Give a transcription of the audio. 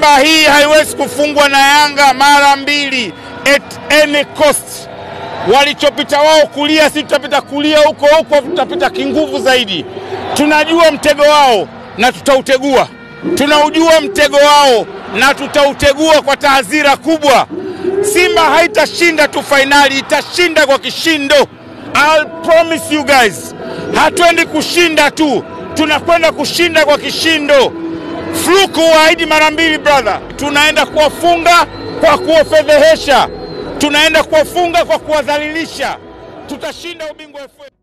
Simba hii haiwezi kufungwa na Yanga mara mbili at any cost. Walichopita wao kulia, si tutapita kulia huko huko, tutapita kinguvu zaidi. Tunajua mtego wao na tutautegua, tunaujua mtego wao na tutautegua kwa tahadhira kubwa. Simba haitashinda tu fainali, itashinda kwa kishindo. I'll promise you guys, hatuendi kushinda tu, tunakwenda kushinda kwa kishindo. Fluku waahidi mara mbili brother, tunaenda kuwafunga kwa kuwafedhehesha, tunaenda kuwafunga kwa kuwadhalilisha. Tutashinda ubingwa FA.